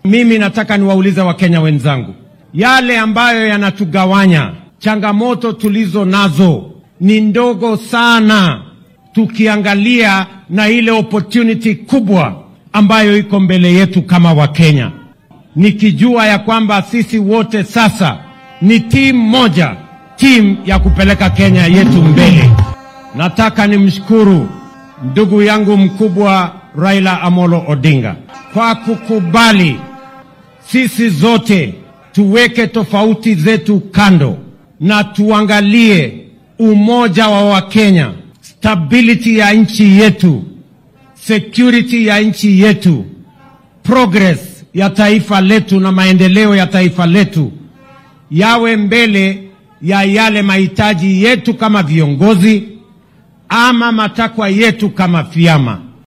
Mimi nataka niwaulize Wakenya wenzangu, yale ambayo yanatugawanya, changamoto tulizo nazo ni ndogo sana, tukiangalia na ile opportunity kubwa ambayo iko mbele yetu kama Wakenya, nikijua ya kwamba sisi wote sasa ni timu moja, timu ya kupeleka Kenya yetu mbele. Nataka nimshukuru ndugu yangu mkubwa Raila Amolo Odinga kwa kukubali sisi zote tuweke tofauti zetu kando na tuangalie umoja wa Wakenya, stability ya nchi yetu, security ya nchi yetu, progress ya taifa letu na maendeleo ya taifa letu yawe mbele ya yale mahitaji yetu kama viongozi ama matakwa yetu kama vyama.